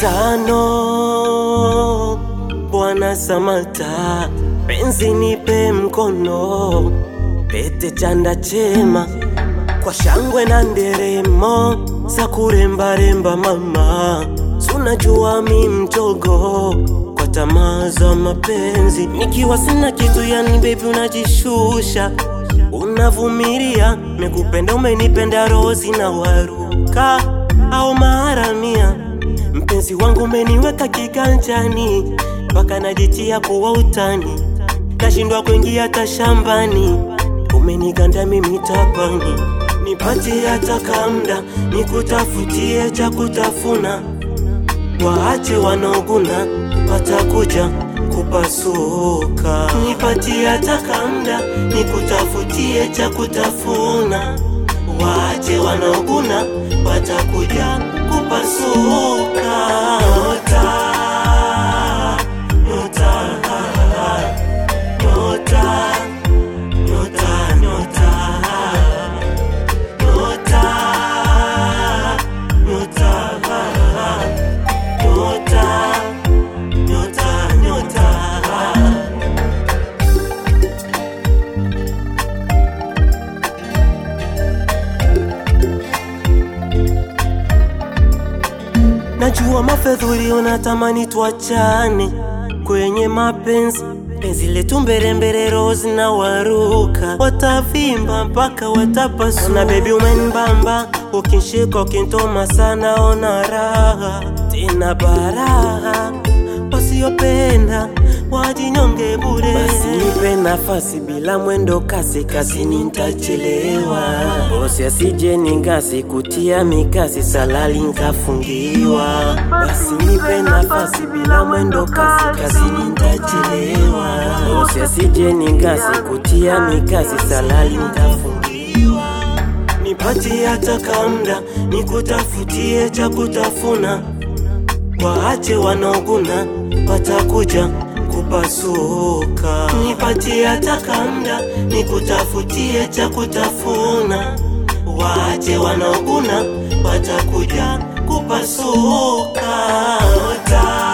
tano Bwana Samata, penzi nipe mkono, pete chanda chema kwa shangwe na nderemo za kurembaremba mama, sunajua mi mchogo kwa tamaa za mapenzi, nikiwa sina kitu yani baby unajishusha unavumilia, mekupenda umenipenda rozi na waruka au maharamia, mpenzi wangu umeniweka kiganjani mpaka najitia kuwa utani, nashindwa kuingia hata shambani, umeniganda mimi tapani, nipatie hata kamda nikutafutie cha kutafuna, waache wanaoguna watakuja kupasuka, nipatie hata kamda nikutafutie cha kutafuna, waache wanaoguna watakuja kupasuka. Nyota, nyota, nyota, nyota, nyota, nyota, nyota, nyota, nyota, nyota. Najua mafedhuri unatamani tuachane kwenye mapenzi, penzi letu mbelembele, rozi na waruka watavimba mpaka watapasuka. Na bebi umenibamba, ukinshika ukintoma sana, ona raha tena baraha, wasiopenda wajinyonge bure. Basi nipe nafasi bila mwendo kasi, kazini nitachelewa. Bosi asije ningasi kutia mikasi, salali nkafungiwa. Basi nipe nafasi bila mwendo kasi, kazini nitachelewa. Bosi asije ningasi kutia mikasi, salali nkafungiwa. Nipatie hata kamda nikutafutie cha kutafuna, waache wanaoguna watakuja kupasuka. Nipatie hata kamda nikutafutie cha kutafuna, waache wanaoguna watakuja kupasuka. Nyota,